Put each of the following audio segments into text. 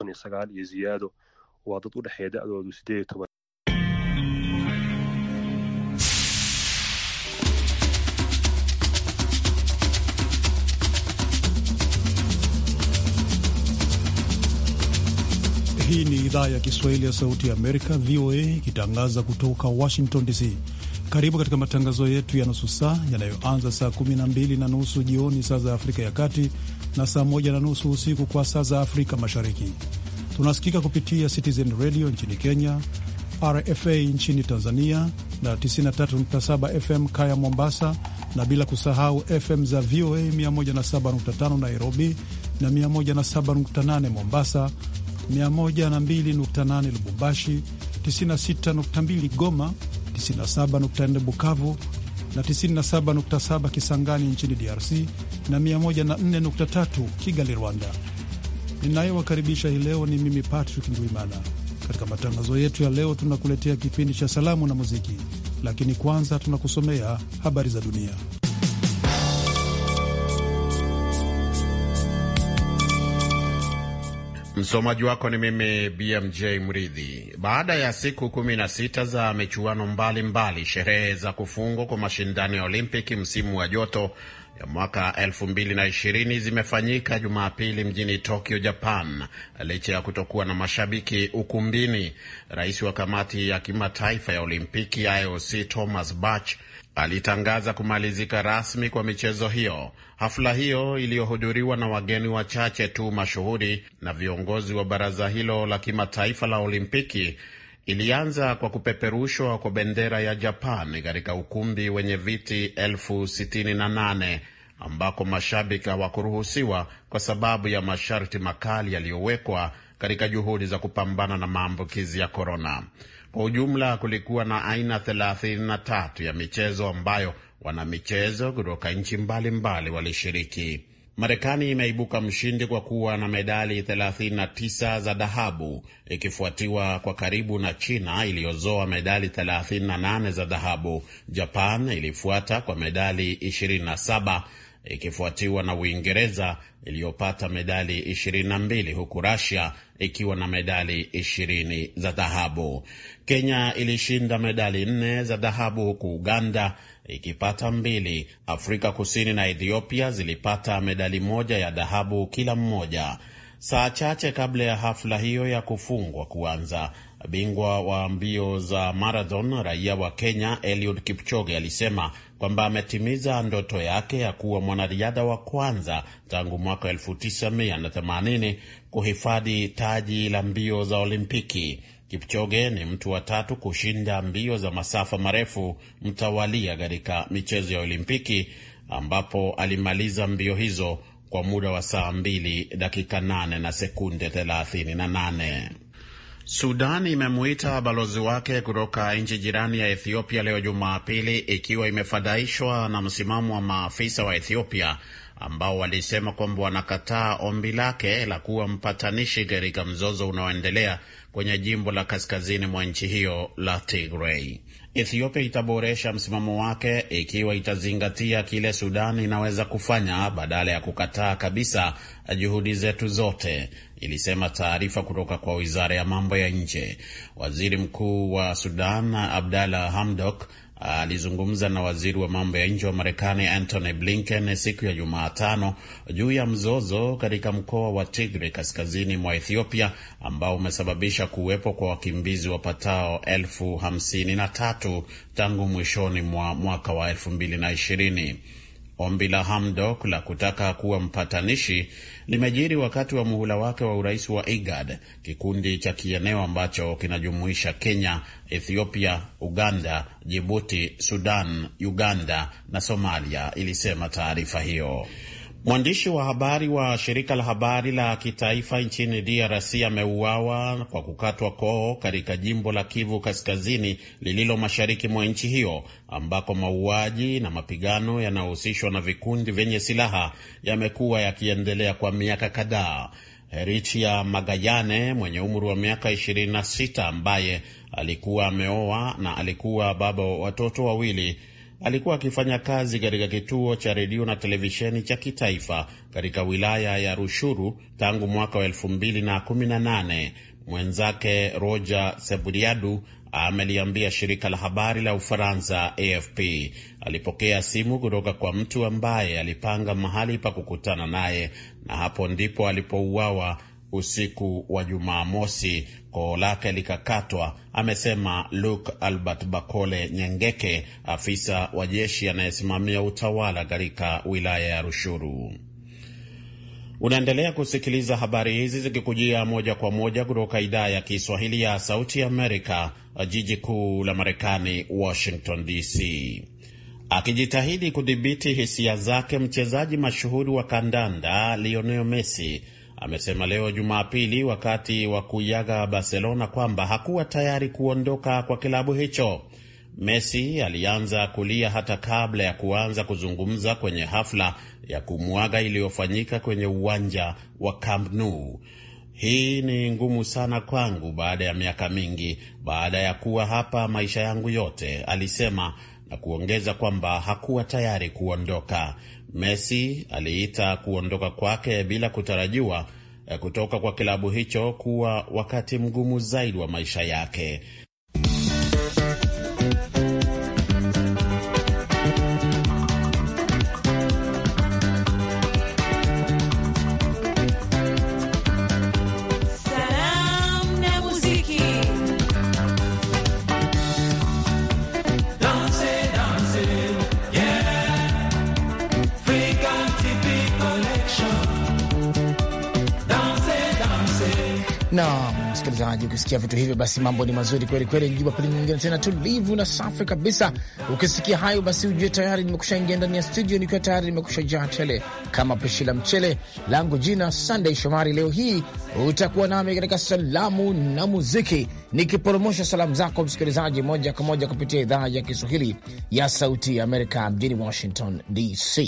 sagaal iyo ziyaado waa dad u dhexeeya da'doodu sideed iyo toban Hii ni idhaa ya Kiswahili ya Sauti ya Amerika, VOA, ikitangaza kutoka Washington DC. Karibu katika matangazo yetu ya nusu saa yanayoanza saa 12 na nusu jioni saa za Afrika ya Kati na saa 1 na nusu usiku kwa saa za Afrika Mashariki. Tunasikika kupitia Citizen Radio nchini Kenya, RFA nchini Tanzania na 93.7 FM Kaya Mombasa, na bila kusahau FM za VOA 107.5 Nairobi na 107.8 Mombasa, 102.8 Lubumbashi, 96.2 Goma, 97.4 Bukavu na 97.7 Kisangani nchini DRC na 104.3 Kigali, Rwanda. Ninayewakaribisha hii leo ni mimi Patrick Ndwimana. Katika matangazo yetu ya leo, tunakuletea kipindi cha salamu na muziki, lakini kwanza tunakusomea habari za dunia. Msomaji wako ni mimi BMJ Mridhi. Baada ya siku kumi na sita za michuano mbalimbali, sherehe za kufungwa kwa mashindano ya Olimpiki msimu wa joto ya mwaka 2020 zimefanyika Jumapili mjini Tokyo, Japan, licha ya kutokuwa na mashabiki ukumbini. Rais wa kamati ya kimataifa ya Olimpiki IOC Thomas Bach alitangaza kumalizika rasmi kwa michezo hiyo. Hafla hiyo iliyohudhuriwa na wageni wachache tu mashuhuri na viongozi wa baraza hilo la kimataifa la Olimpiki ilianza kwa kupeperushwa kwa bendera ya Japan katika ukumbi wenye viti elfu sitini na nane ambako mashabiki hawakuruhusiwa kwa sababu ya masharti makali yaliyowekwa katika juhudi za kupambana na maambukizi ya korona. Kwa ujumla kulikuwa na aina 33 ya michezo ambayo wanamichezo kutoka nchi mbalimbali walishiriki. Marekani imeibuka mshindi kwa kuwa na medali 39 za dhahabu ikifuatiwa kwa karibu na China iliyozoa medali 38 za dhahabu. Japan ilifuata kwa medali 27 ikifuatiwa na Uingereza iliyopata medali 22 huku Russia ikiwa na medali 20 za dhahabu. Kenya ilishinda medali nne za dhahabu huku Uganda ikipata mbili. Afrika Kusini na Ethiopia zilipata medali moja ya dhahabu kila mmoja. Saa chache kabla ya hafla hiyo ya kufungwa kuanza, bingwa wa mbio za marathon raia wa Kenya Eliud Kipchoge alisema kwamba ametimiza ndoto yake ya kuwa mwanariadha wa kwanza tangu mwaka 1980 kuhifadhi taji la mbio za Olimpiki. Kipchoge ni mtu wa tatu kushinda mbio za masafa marefu mtawalia katika michezo ya Olimpiki ambapo alimaliza mbio hizo kwa muda wa saa mbili dakika 8 na sekunde 38. Sudan imemuita balozi wake kutoka nchi jirani ya Ethiopia leo Jumapili, ikiwa imefadhaishwa na msimamo wa maafisa wa Ethiopia ambao walisema kwamba wanakataa ombi lake la kuwa mpatanishi katika mzozo unaoendelea kwenye jimbo la kaskazini mwa nchi hiyo la Tigray. Ethiopia itaboresha msimamo wake ikiwa itazingatia kile Sudan inaweza kufanya badala ya kukataa kabisa juhudi zetu zote, ilisema taarifa kutoka kwa wizara ya mambo ya nje. Waziri mkuu wa Sudan Abdalla Hamdok alizungumza na waziri wa mambo ya nje wa Marekani Antony Blinken siku ya Jumatano juu ya mzozo katika mkoa wa Tigray kaskazini mwa Ethiopia ambao umesababisha kuwepo kwa wakimbizi wapatao elfu hamsini na tatu tangu mwishoni mwa mwaka wa elfu mbili na ishirini. Ombi la Hamdok la kutaka kuwa mpatanishi limejiri wakati wa muhula wake wa urais wa IGAD, kikundi cha kieneo ambacho kinajumuisha Kenya, Ethiopia, Uganda, Jibuti, Sudan, Uganda na Somalia, ilisema taarifa hiyo. Mwandishi wa habari wa shirika la habari la kitaifa nchini DRC ameuawa kwa kukatwa koo katika jimbo la Kivu Kaskazini lililo mashariki mwa nchi hiyo ambako mauaji na mapigano yanayohusishwa na vikundi vyenye silaha yamekuwa yakiendelea kwa miaka kadhaa. Heritia Magayane mwenye umri wa miaka 26 ambaye alikuwa ameoa na alikuwa baba wa watoto wawili alikuwa akifanya kazi katika kituo cha redio na televisheni cha kitaifa katika wilaya ya Rushuru tangu mwaka wa 2018. Mwenzake Roger Seburiadu ameliambia shirika la habari la Ufaransa AFP alipokea simu kutoka kwa mtu ambaye alipanga mahali pa kukutana naye, na hapo ndipo alipouawa usiku wa Jumamosi, koo lake likakatwa, amesema Luke Albert Bakole Nyengeke, afisa wa jeshi anayesimamia utawala katika wilaya ya Rushuru. Unaendelea kusikiliza habari hizi zikikujia moja kwa moja kutoka idhaa ya Kiswahili ya Sauti Amerika, jiji kuu la Marekani, Washington DC. Akijitahidi kudhibiti hisia zake, mchezaji mashuhuri wa kandanda Lionel Messi amesema leo Jumapili wakati wa kuiaga Barcelona kwamba hakuwa tayari kuondoka kwa kilabu hicho. Messi alianza kulia hata kabla ya kuanza kuzungumza kwenye hafla ya kumwaga iliyofanyika kwenye uwanja wa Camp Nou. Hii ni ngumu sana kwangu baada ya miaka mingi, baada ya kuwa hapa maisha yangu yote, alisema na kuongeza kwamba hakuwa tayari kuondoka. Messi aliita kuondoka kwake bila kutarajiwa kutoka kwa kilabu hicho kuwa wakati mgumu zaidi wa maisha yake. na msikilizaji, ukisikia vitu hivyo, basi mambo ni mazuri kweli kweli. Jumapili nyingine tena tulivu na safi kabisa. Ukisikia hayo, basi ujue tayari nimekusha ingia ndani ya studio, nikiwa tayari nimekusha jaa tele kama pishi la mchele langu. Jina Sunday Shomari. Leo hii utakuwa nami katika salamu na muziki, nikiporomosha salamu zako msikilizaji, moja kwa moja kupitia idhaa ya Kiswahili ya Sauti ya Amerika mjini Washington DC.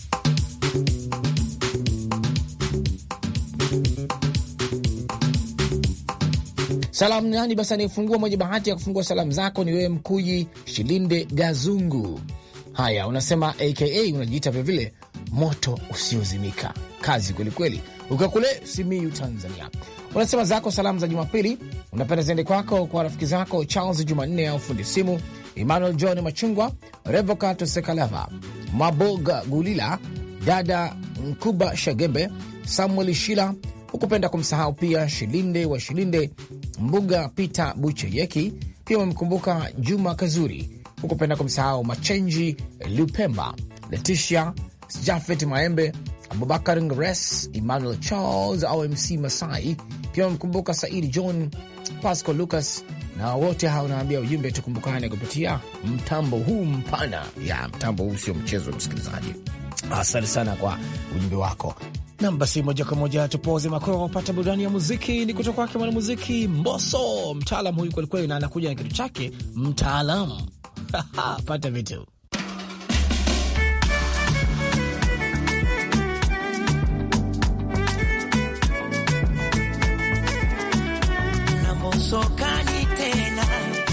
Salamu nani basi, anayefungua mwenye bahati ya kufungua salamu zako ni wewe Mkuyi Shilinde Gazungu. Haya, unasema aka unajiita vilevile moto usiozimika. Kazi kwelikweli, ukiwa kule Simiyu, Tanzania. Unasema zako salamu za Jumapili unapenda ziende kwako kwa rafiki zako Charles Jumanne au fundi simu, Emmanuel John Machungwa, Revocato Sekalava, Maboga Gulila, dada Nkuba Shagembe, Samuel Shila hukupenda kumsahau pia Shilinde wa Shilinde, Mbuga Peter Bucheyeki. Pia wamemkumbuka Juma Kazuri, hukupenda kumsahau Machenji Lupemba, Leticia Jafet Maembe, Abubakar Ngres, Emmanuel Charles au MC Masai. Pia wamemkumbuka Saidi John, Pasco Lucas na wote hao naambia ujumbe, tukumbukane kupitia mtambo huu mpana. Ya mtambo huu sio mchezo, msikilizaji. Asante sana kwa ujumbe wako. Nam, basi moja kwa moja tupoze makoo pata burudani ya muziki. Ni kutoka kwake mwanamuziki Mboso, mtaalam huyu kwelikweli, na anakuja na kitu chake mtaalamu. pata vitu Sokani tena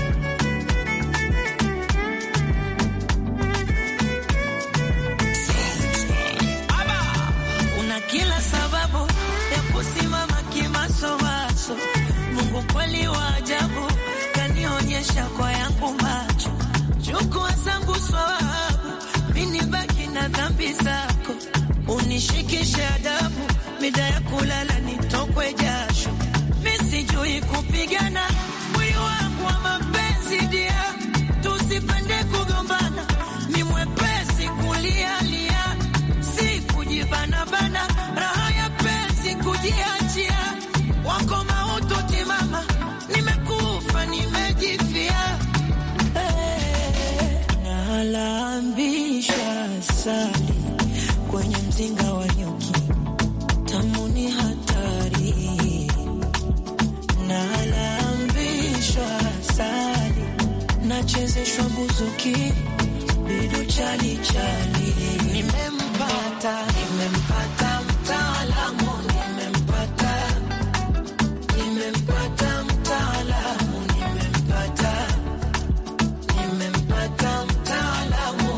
una kila sababu ya kusimama kimasomaso. Mungu kweli wa ajabu, kanionyesha kwa yangu macho. Chukua zangu swawabu, mini baki na dhambi zako, unishikishe adabu, mida ya kulala nitokwe jasho Sijui kupigana mwili wangu wa mapenzi dia, tusipende kugombana, ni mwepesi kulialia, si kujibanabana, raha ya penzi kujiachia, wako mautu timama, nimekufa nimejifia, hey, nalambisha sali kwenye mzinga wa nyuki, tamu ni hatari nalambishwa sali nachezeshwa buzuki bidu chali chali, nimempata nimempata mtaalamu nimempata nimempata mtaalamu nimempata nimempata mtaalamu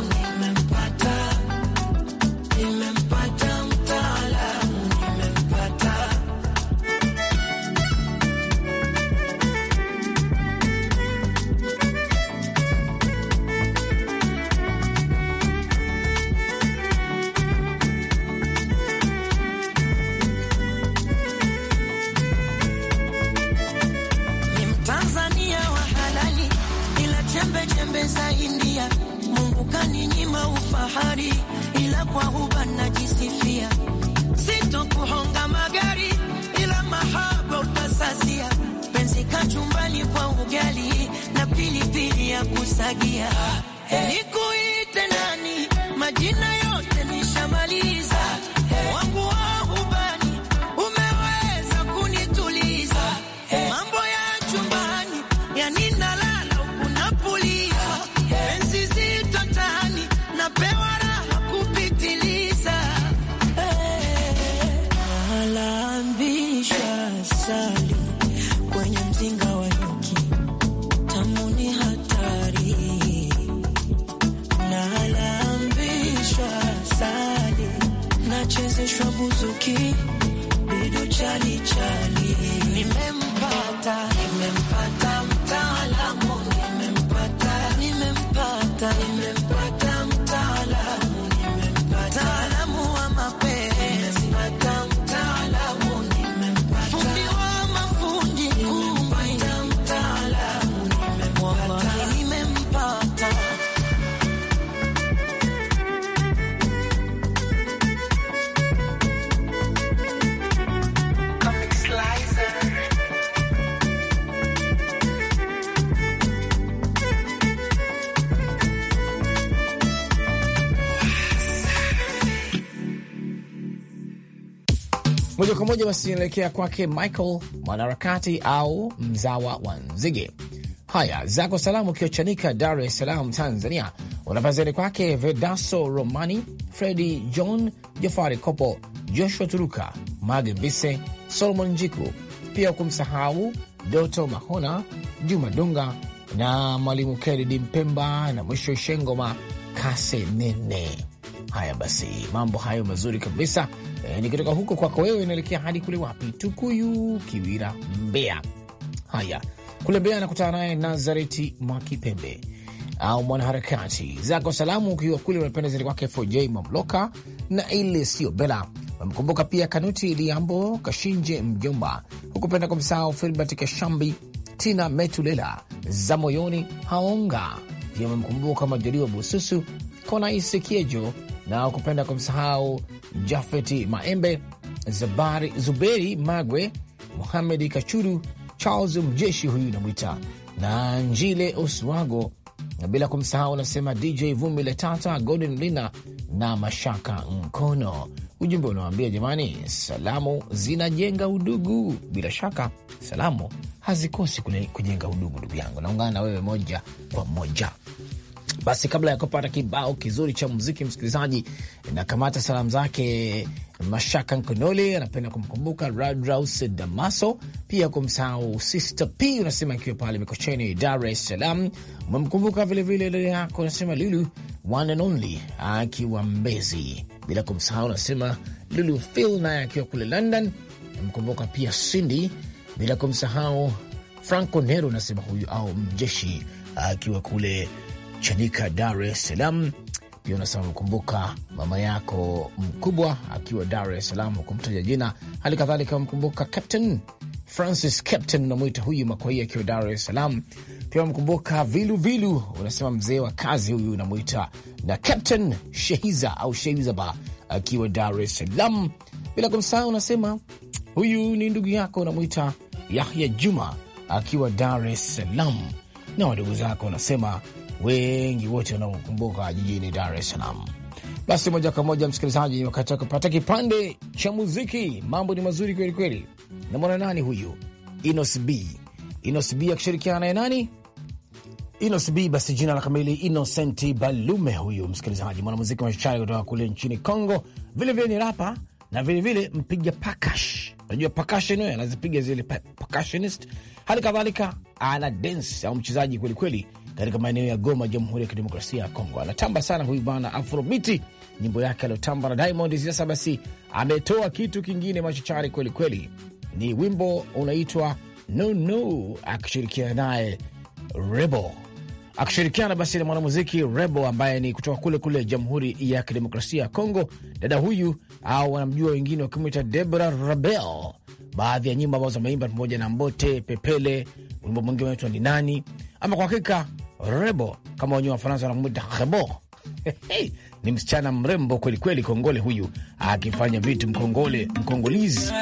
pesa India. Mungu kaninyima ufahari, ila kwa huba najisifia. Sitokuhonga magari, ila mahaba utasasia. Penzi kachumbani kwa ugali na pilipili ya kusagia. Nikuite nani? Majina yote nishamaliza. Wangu wa hubani umeweza kunituliza. Mambo ya chumbani yani nalala huku napuliza. Penzi zito tani napewa raha kupitiliza. Nalambisha sali kwenye mzinga wa nyuki, tamu ni hatari. Nalambisha sali, nachezeshwa buzuki, bidu chali chali. Nimempata, nimempata mtaalamu, nimempata, nimempata, nimempata mtaalamu, nimempata mtaalamu wa mapenzi, nimempata mtaalamu, nimempata fundi wa mafundi, nimempata mtaalamu, nimempata, nimempata. Moja kwa moja basi inaelekea kwake Michael mwanaharakati au mzawa wa Nzige. Haya, zako salamu ukiwa Chanika, Dar es Salaam, Tanzania, unapazani kwake Vedaso Romani, Fredi John, Jafari Kopo, Joshua Turuka, Mage Mbise, Solomon Njiku, pia kumsahau Doto Mahona, Juma Dunga na Mwalimu Kennedy Mpemba na mwisho Shengoma Kase Nene. Haya basi, mambo hayo mazuri kabisa. E, nikitoka huko kwako wewe inaelekea hadi kule wapi? Tukuyu, Kiwira, Mbeya. Haya, kule Mbeya anakutana naye Nazareti Mwakipembe au mwanaharakati zako salamu, ukiwa kule unapenda zaidi kwake FJ Mamloka na ile sio Bela. Wamkumbuka pia Kanuti Liambo Kashinje Mjomba, hukupenda kumsahau Filbert Kashambi, Tina Metulela za moyoni Haonga, pia wamemkumbuka Majaliwa Bususu Konaisi Kiejo na ukupenda kumsahau Jafeti Maembe, Zabari Zuberi Magwe, Muhamedi Kachuru, Charles Mjeshi huyu namwita na Njile Oswago, na bila kumsahau unasema DJ Vumbi Letata, Golden Lina na Mashaka Mkono. Ujumbe unawambia jamani, salamu zinajenga udugu. Bila shaka salamu hazikosi kujenga udugu. Ndugu yangu, naungana na wewe moja kwa moja. Basi kabla ya kupata kibao kizuri cha muziki, msikilizaji, na kamata salamu zake Mashaka Nkonole, anapenda kumkumbuka Radraus Damaso, pia kumsahau Sister P unasema ikiwa pale Mikocheni, Dar es Salaam. Umemkumbuka vilevile dada yako unasema Lulu one and only akiwa Mbezi, bila kumsahau unasema Lulu Phil naye akiwa kule London. Umemkumbuka pia Cindy, bila kumsahau Franco Nero unasema huyu au mjeshi akiwa kule Chanika, Dar es Salaam. Pia unasema mkumbuka mama yako mkubwa akiwa Dar es Salaam, kumtaja jina. Hali kadhalika mkumbuka Captain Francis, Captain unamwita huyu Makwai akiwa Dar es Salaam. Pia mkumbuka Vilu Vilu, unasema mzee wa kazi huyu unamwita, na Captain Shehiza au Sheizaba akiwa Dar es Salaam, bila kumsahau unasema huyu ni ndugu yako unamwita Yahya Juma akiwa Dar es Salaam, na wadogo zako unasema wengi wote wanaokumbuka jijini Dar es Salaam. Basi moja kwa moja, msikilizaji, wakati wa kupata kipande cha muziki. Mambo ni mazuri kweli kweli. Namwona nani huyu? Inos B, Inos B akishirikiana naye nani? Inos B, basi jina la kamili Innocent Balume. Huyu msikilizaji, mwanamuziki machachari kutoka kule nchini Congo, vilevile ni rapa na vilevile mpiga pakash. Unajua percussion, anazipiga zile percussionist. Hali kadhalika ana dance au mchezaji kwelikweli katika maeneo ya Goma, Jamhuri ya Kidemokrasia ya Kongo. Anatamba sana huyu bwana Afrobiti, nyimbo yake aliotamba na Diamond. Sasa basi ametoa kitu kingine machachari kweli kweli, ni wimbo unaitwa no no, akishirikiana naye Rebo, akishirikiana basi na mwanamuziki Rebo ambaye ni kutoka kule kule Jamhuri ya Kidemokrasia ya Kongo. Dada huyu au wanamjua wengine wakimwita Debra Rabel baadhi ya nyimbo ambazo ameimba pamoja na Mbote Pepele, wimbo mwingine unaitwa ni nani. Ama kwa hakika Rebo kama wenyewe Wafaransa wanamwita Rebo ni msichana mrembo kwelikweli, kongole huyu akifanya vitu mkongole, mkongolizi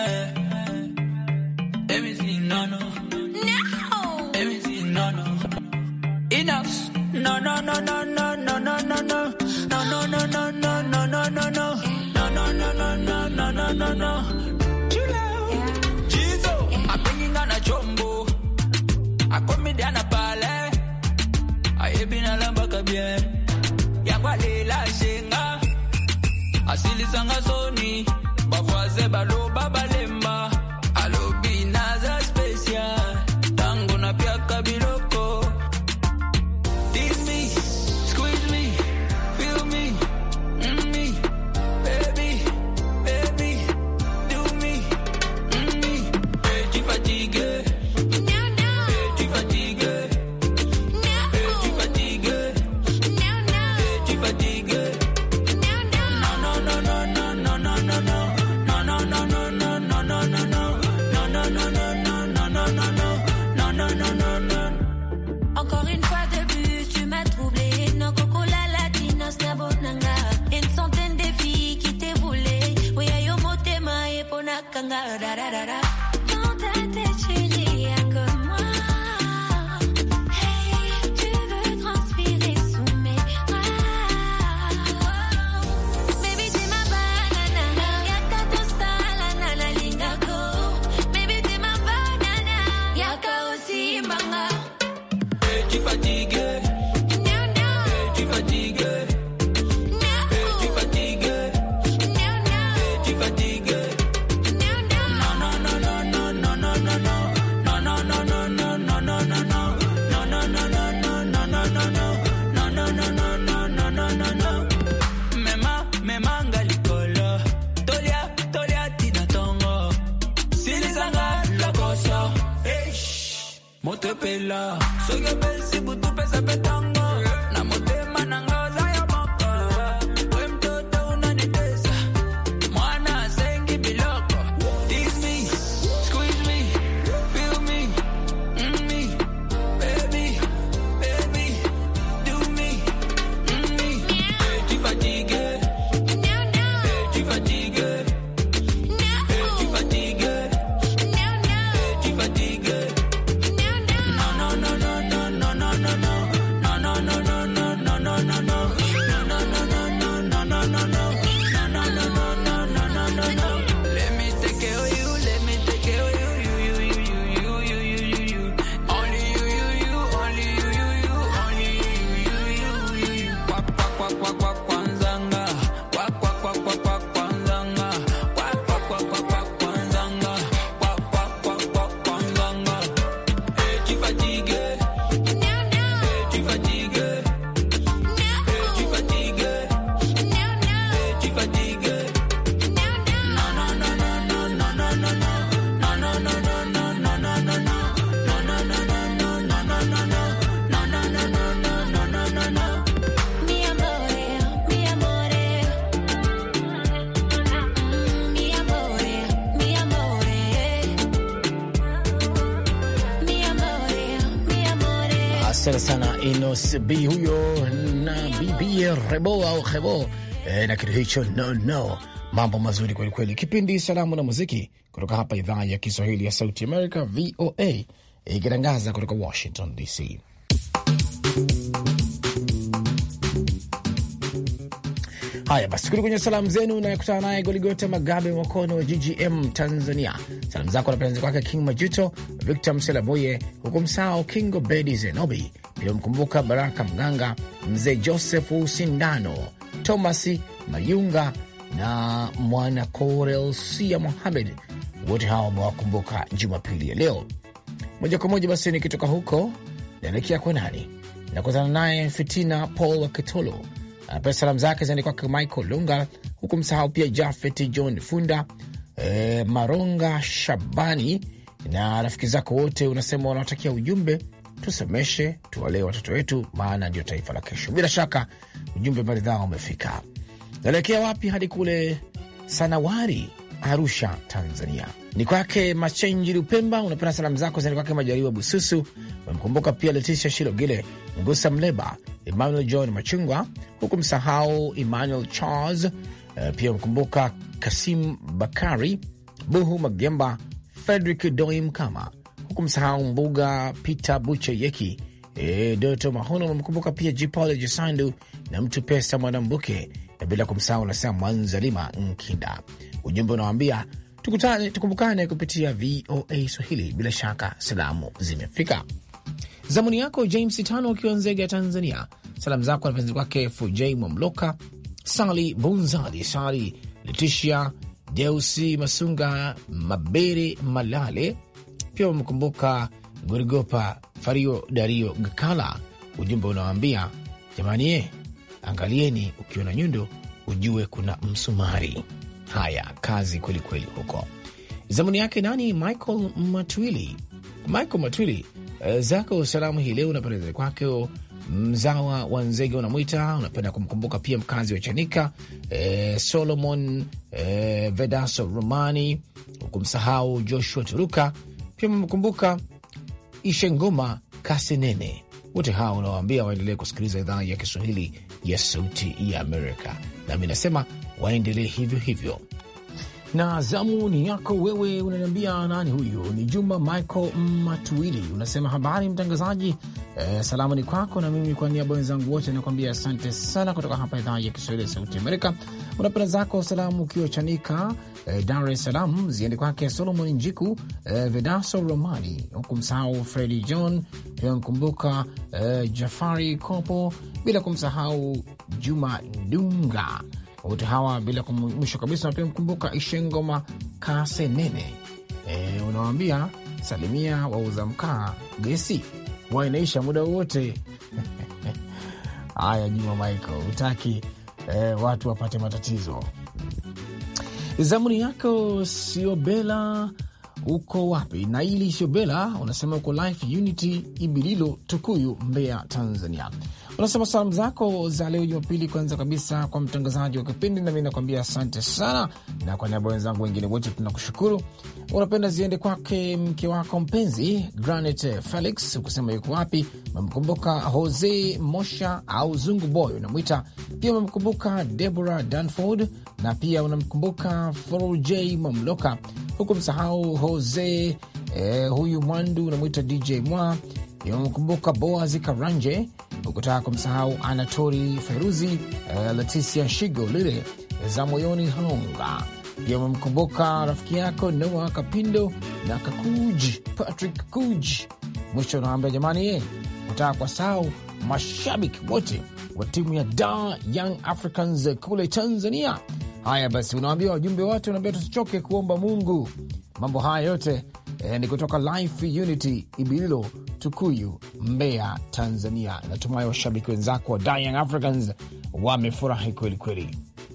asili sanga soni bavoise baloba balemba alobi naza special tango na piaka biloko Tease me, squeeze me, feel me, mm me, baby, baby, do me, mm me. Hey, tu fatigue, hey, tu fatigue, hey, tu fatigue, hey, tu fatigue. Encore une fois de plus, tu m'as troublé. Non, coco la latinos na bonanga. Une centaine de filles qui t'aient voulu. Oui, ayo motema et ponakanga. Da da da da. Dans ta tête, tu n'es rien que moi. Hey, tu veux transpirer sous mes bras. Baby, t'es ma banana. Yaka tosta la nana lingako. Baby, t'es ma banana. Yaka aussi manga. Hey, tu fatigué, No, no. hey, tu fatigué, hey, tu fatigué, hey, tu fatigué. Mema, memanga likolo. Tolia, tolia, tina tongo. Silizanga lokoso. Hey, shh. Motepela. Soge besi butu pesa petango. Na motema nanga zayo moko. We mtoto unanitesa. Mwana sengi biloko. Tease me, squeeze me, feel me, mm me. Baby, baby, do me, mm me. Hey, tu fatigué, hey, tu fatigué, hey, tu fatigué, hey, tu fatigué. No, no, no, no, no, no, no, no, no, no, no, no, no, no, no, no, no, no. No, no, no, no, no, no, no, no, no. No, no, no, no, no, no, no, no, no. Let me take care of you, let me take care of you, you, you, you, you, you, you, you, you, you. Only you, you, you, only you, you, you, only you, you, you, you, you. Kwak, kwak, kwak, kwak, kwak, kwanzanga. Kwak, kwak, kwak, kwak, kwak, kwanzanga. Kwak, kwak, kwak, kwak, kwak, kwanzanga. Kwak, kwak, kwak, kwak, kwanzanga. Hey, tu fatigué, hey, tu fatigué, hey, tu fatigué, hey, tu fatigué. No, no, no, no, no, no, no, no, no. No, no, no, no, no, no, no, no, no. No, no, no, no, no, no, no, no, no. No, no, no, no, no, no, no, no, no. Mi amore, mi amore. Mm, Mi amore, mi amore. Mi amore, mi amore. Asante sana Inos B huyo na bibi Rebo au Hebo e, na kitu hicho no no, mambo mazuri kwelikweli. Kipindi Salamu na Muziki kutoka hapa idhaa ya Kiswahili ya Sauti America, VOA, ikitangaza kutoka Washington DC. Haya basi, kuli kwenye salamu zenu nayekutana naye Goligota Magabe Mwakono wa GGM Tanzania. Salamu zako napenzi kwake King Majuto, Victor Mselaboye, huku msao Kingo Bedi Zenobi, pia mkumbuka Baraka Mganga, mzee Joseph Sindano, Thomas Mayunga na mwana Korelsia Mohamed. Wote hawa wamewakumbuka Jumapili ya leo. Moja kwa moja basi nikitoka huko naelekea kwa nani, nakutana naye Fitina Paul Kitolo anapea salamu zake zaende kwake Michael Lunga, huku msahau pia Jafet John Funda, e, Maronga Shabani na rafiki zako wote. Unasema wanaotakia ujumbe, tusomeshe, tuwalee watoto wetu, maana ndio taifa la kesho. Bila shaka ujumbe maridhaa umefika. Naelekea wapi? Hadi kule Sanawari Arusha, Tanzania. Ni kwake Machenji Lupemba, unapenda salamu zako zani kwake Majaliwa Bususu, umemkumbuka pia Leticia Shilogile, Ngusa Mleba, Emmanuel John Machungwa, huku msahau Emmanuel Charles, uh, pia umemkumbuka Kasim Bakari, Buhu Magemba, Frederick Doi Mkama, huku msahau Mbuga Peter Buche Yeki, e, Doto Mahono, umemkumbuka pia Jipole Jisandu na mtu pesa Mwanambuke, na bila kumsahau unasema Mwanzalima Nkinda. Ujumbe unawambia tukutane, tukumbukane kupitia VOA Swahili. Bila shaka salamu zimefika. Zamuni yako James Tano ukiwa Nzega ya Tanzania. Salamu zako napenzi kwake FJ Mwamloka, Sali Bunzali, Sali Leticia Deusi Masunga, Mabere Malale, pia wamekumbuka Gorigopa Fario Dario Gakala. Ujumbe unawambia jamani, ye angalieni, ukiona nyundo ujue kuna msumari. Haya, kazi kwelikweli huko. Zamuni yake nani? Michael Matwili. Michael Matwili, uh, zako salamu hii leo unapendeza kwake mzawa wa Nzege unamwita, unapenda kumkumbuka pia mkazi wa Chanika eh, Solomon eh, Vedaso Romani, hukumsahau Joshua Turuka, pia umemkumbuka Ishengoma Kasenene. Wote hawa unawaambia waendelee kusikiliza idhaa ya Kiswahili ya Sauti ya Amerika, nami nasema waendelee hivyo hivyo na zamu ni yako wewe, unaniambia nani huyu? Ni Juma Michael Matuili, unasema habari mtangazaji. Eh, salamu ni kwako, na mimi kwa niaba wenzangu wote nakwambia asante sana, kutoka hapa idhaa ya Kiswahili ya Sauti Amerika. Unapenda zako salamu ukiwa Chanika, eh, Dar es Salaam, ziende kwake Solomon Njiku, eh, Vedaso Romani, huku msahau Fredi John, pia mkumbuka eh, Jafari Kopo, bila kumsahau Juma Dunga wote hawa bila mwisho kabisa, pia mkumbuka Ishengoma Kasenene. E, unawambia salimia wauza mkaa gesi wainaisha muda wowote. Haya, Juma Michael, hutaki e, watu wapate matatizo. Zamuni yako Siobela, uko wapi? Naili Siobela unasema uko Life Unity Ibililo, Tukuyu, Mbeya, Tanzania. Unasema salamu zako za leo Jumapili, kwanza kabisa kwa mtangazaji wa kipindi, nami nakwambia asante sana, na kwa niaba wenzangu wengine wote tunakushukuru. Unapenda ziende kwake mke wako mpenzi Granit Felix, ukusema yuko wapi. Umemkumbuka Jose Mosha au Zungu Boy unamwita pia. Umemkumbuka Deborah Danford na pia unamkumbuka Forj Mamloka, huku msahau Jose eh, huyu Mwandu unamwita DJ Mwa umemkumbuka Boaz Karanje, ukutaka kumsahau Anatori Feruzi, uh, Leticia Shigo lile za moyoni Honga. Pia umemkumbuka rafiki yako Noa Kapindo na Kakuj Patrick Kuj. Mwisho unaambia jamani, ye utaka kwa sahau mashabiki wote wa timu ya Dar Young Africans kule Tanzania. Haya basi, unawambia wajumbe wote, unaambia tusichoke kuomba Mungu. Mambo haya yote eh, ni kutoka Life Unity Ibililo Tukuyu, Mbeya, Tanzania. Natumai washabiki wenzako wa Young Africans wamefurahi kweli kweli.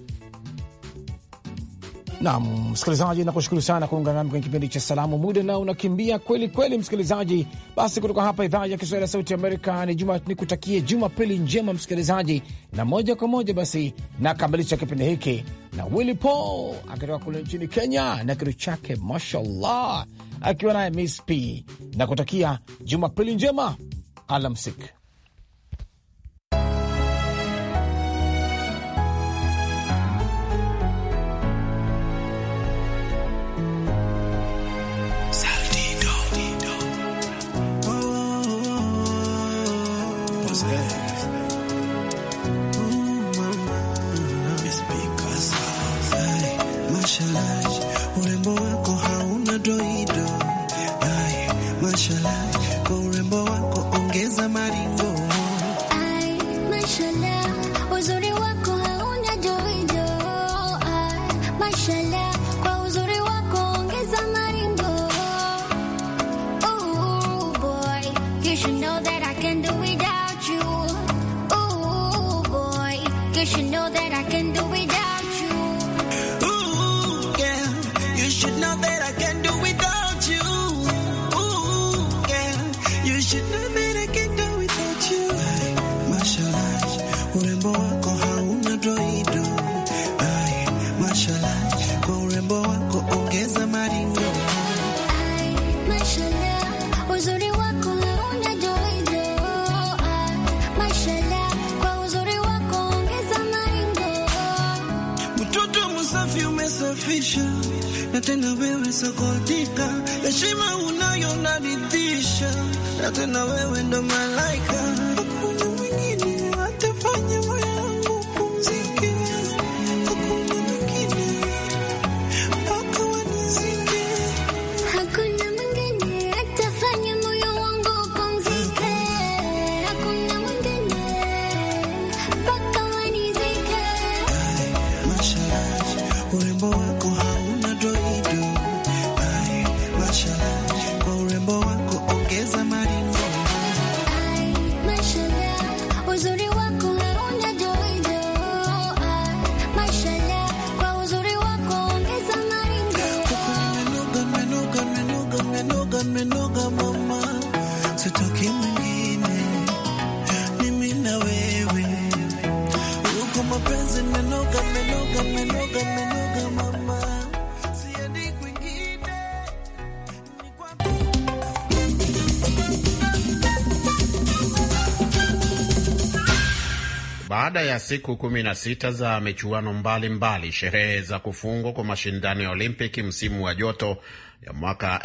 Naam, msikilizaji, nakushukuru sana kuungana nami kwenye kipindi cha salamu. Muda nao unakimbia kweli kweli, msikilizaji. Basi kutoka hapa idhaa ya Kiswahili ya Sauti Amerika ni juma, nikutakie Jumapili njema msikilizaji, na moja kwa moja basi nakamilisha kipindi hiki na Willy Paul akitoka kule nchini Kenya na kitu chake mashallah, akiwa naye Miss P na kutakia Jumapili njema, alamsik. Urembo wako hauna doido, mashallah, kwa urembo wako ongeza maringo. Ay, mashallah, uzuri wako hauna doido. Ay, mashallah, kwa uzuri wako ongeza maringo. Ooh, boy, you should know that I can do without you. Ooh, boy, you should know that I can do without you. Ooh, girl, you should know that I can do without you. Ooh, girl, you should know that I can do without you. Ay, mashallah, urembo wako hauna doido. Ay, mashallah, kwa urembo wako sokautika, heshima unayo naridhisha, na tena wewe ndo malaika, hakuna mwingine atafanya moyo wangu upumzike, hakuna mwingine mpaka wanizike. Hakuna mwingine atafanya moyo wangu upumzike. Hakuna mwingine mpaka wanizike. Mashallah, urembo wako hauna doido. Ay, mashallah, kwa urembo wako ongeza maringo. Ay, mashallah, uzuri wako hauna doido. Ay, mashallah, kwa uzuri wako ongeza maringo. Umenoga, umenoga, umenoga, umenoga, umenoga mama, sitaki mwingine, mimi na wewe. Uko mapenzi umenoga, umenoga, umenoga, umenoga mama, siendi kwingine. Ni kwako. Baada ya siku kumi na sita za michuano mbalimbali, sherehe za kufungwa kwa mashindano ya Olimpiki msimu wa joto ya mwaka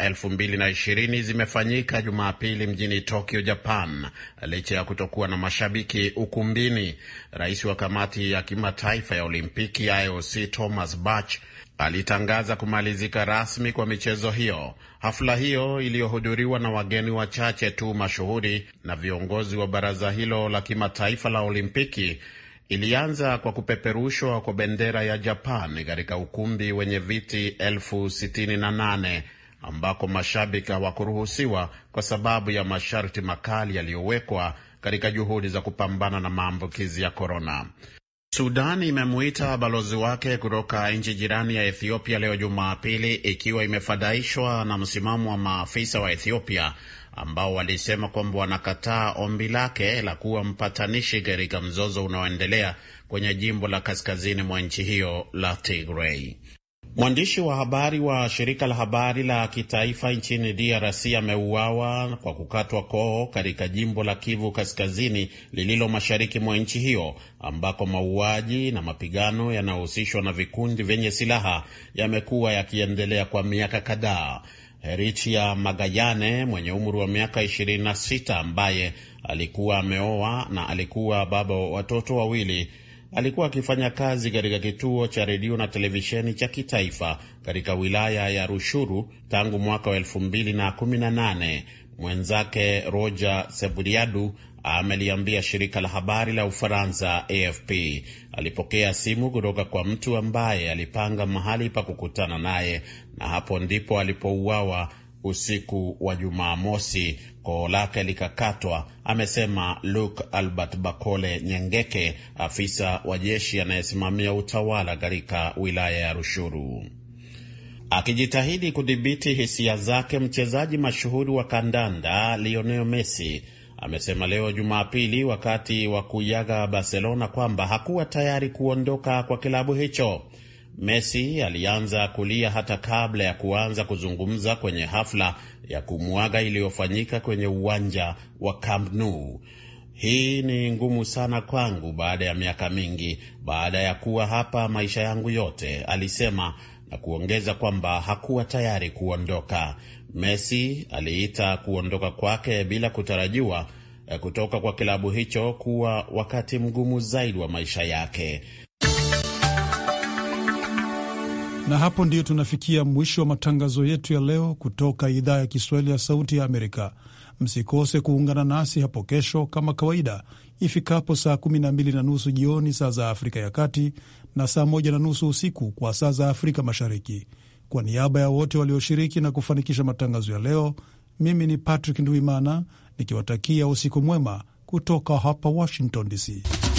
2020 zimefanyika Jumapili mjini Tokyo, Japan, licha ya kutokuwa na mashabiki ukumbini. Rais wa kamati ya kimataifa ya Olimpiki IOC Thomas Bach alitangaza kumalizika rasmi kwa michezo hiyo. Hafla hiyo iliyohudhuriwa na wageni wachache tu mashuhuri na viongozi wa baraza hilo la kimataifa la Olimpiki ilianza kwa kupeperushwa kwa bendera ya Japan katika ukumbi wenye viti elfu sitini na nane ambako mashabiki hawakuruhusiwa kwa sababu ya masharti makali yaliyowekwa katika juhudi za kupambana na maambukizi ya korona. Sudan imemuita balozi wake kutoka nchi jirani ya Ethiopia leo Jumapili, ikiwa imefadhaishwa na msimamo wa maafisa wa Ethiopia ambao walisema kwamba wanakataa ombi lake la kuwa mpatanishi katika mzozo unaoendelea kwenye jimbo la kaskazini mwa nchi hiyo la Tigray. Mwandishi wa habari wa shirika la habari la kitaifa nchini DRC ameuawa kwa kukatwa koo katika jimbo la Kivu Kaskazini lililo mashariki mwa nchi hiyo ambako mauaji na mapigano yanayohusishwa na vikundi vyenye silaha yamekuwa yakiendelea kwa miaka kadhaa. Herichia Magayane mwenye umri wa miaka 26 ambaye alikuwa ameoa na alikuwa baba wa watoto wawili alikuwa akifanya kazi katika kituo cha redio na televisheni cha kitaifa katika wilaya ya Rushuru tangu mwaka wa elfu mbili na kumi na nane. Mwenzake Roger Seburiadu ameliambia shirika la habari la Ufaransa AFP alipokea simu kutoka kwa mtu ambaye alipanga mahali pa kukutana naye, na hapo ndipo alipouawa usiku wa Jumamosi. Koo lake likakatwa, amesema Luke Albert Bakole Nyengeke, afisa wa jeshi anayesimamia utawala katika wilaya ya Rushuru. Akijitahidi kudhibiti hisia zake, mchezaji mashuhuri wa kandanda Lionel Messi amesema leo Jumapili wakati wa kuiaga Barcelona kwamba hakuwa tayari kuondoka kwa kilabu hicho. Messi alianza kulia hata kabla ya kuanza kuzungumza kwenye hafla ya kumwaga iliyofanyika kwenye uwanja wa Camp Nou. Hii ni ngumu sana kwangu baada ya miaka mingi, baada ya kuwa hapa maisha yangu yote, alisema na kuongeza kwamba hakuwa tayari kuondoka. Messi aliita kuondoka kwake bila kutarajiwa kutoka kwa kilabu hicho kuwa wakati mgumu zaidi wa maisha yake. Na hapo ndiyo tunafikia mwisho wa matangazo yetu ya leo kutoka idhaa ya Kiswahili ya Sauti ya Amerika. Msikose kuungana nasi hapo kesho kama kawaida ifikapo saa 12 na nusu jioni saa za Afrika ya Kati na saa moja na nusu usiku kwa saa za Afrika Mashariki. Kwa niaba ya wote walioshiriki na kufanikisha matangazo ya leo, mimi ni Patrick Ndwimana nikiwatakia usiku mwema kutoka hapa Washington DC.